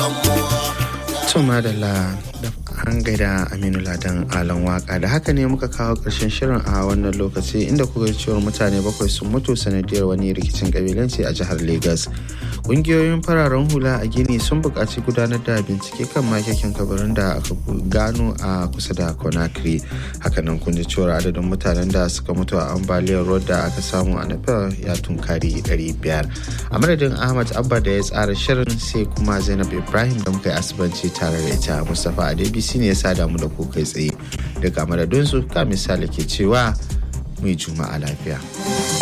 Tuma da la da an gaida Aminu Ladan Alan Waka da haka ne muka kawo ƙarshen shirin a wannan lokaci inda kuka cewar mutane bakwai sun mutu sanadiyar wani rikicin kabilanci a jihar Legas. Ƙungiyoyin fararen hula a Gini sun buƙaci gudanar da bincike kan makekin kabarin da aka gano a kusa da Conakry. Hakanan kun ji cewar adadin mutanen da suka mutu a ambaliyar ruwa da aka samu a Nepal ya tunkari 500. A madadin Ahmad Abba da ya tsara shirin sai kuma Zainab Ibrahim da muka yi asibanci tare da ita Mustapha Adebisi ne ya sada mu da ku kai tsaye daga madadinsu ka misali ke cewa mu yi juma'a lafiya.